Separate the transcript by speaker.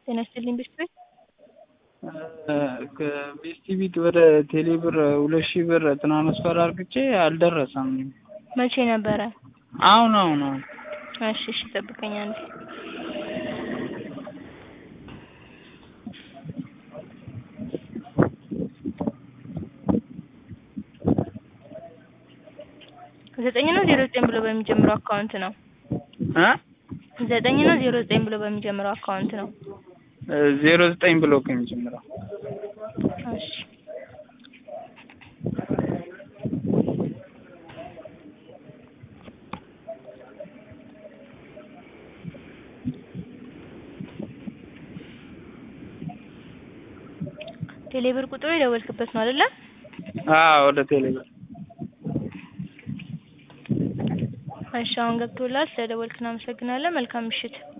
Speaker 1: ጤና ይስጥልኝ ቤት ቤት
Speaker 2: ከቤስቲቪት ወደ ቴሌብር ሁለት ሺህ ብር ትራንስፈር አርግቼ አልደረሰም።
Speaker 1: መቼ ነበረ?
Speaker 2: አሁን አሁን አሁን
Speaker 1: እሺ እሺ ጠብቀኝ አንዴ። ዘጠኝ ነው ዜሮ ዘጠኝ ብሎ በሚጀምረው አካውንት ነው።
Speaker 2: እ
Speaker 1: ዘጠኝ ነው ዜሮ ዘጠኝ ብሎ በሚጀምረው አካውንት ነው።
Speaker 2: ዜሮ ዘጠኝ ብሎ ከሚጀምረው
Speaker 1: እሺ ቴሌብር ቁጥሩ የደወልክበት ነው አይደለ?
Speaker 2: አዎ ወደ ቴሌብር
Speaker 1: እሺ አሁን ገብቶላል። ስለደወልክ እናመሰግናለን። መልካም ምሽት።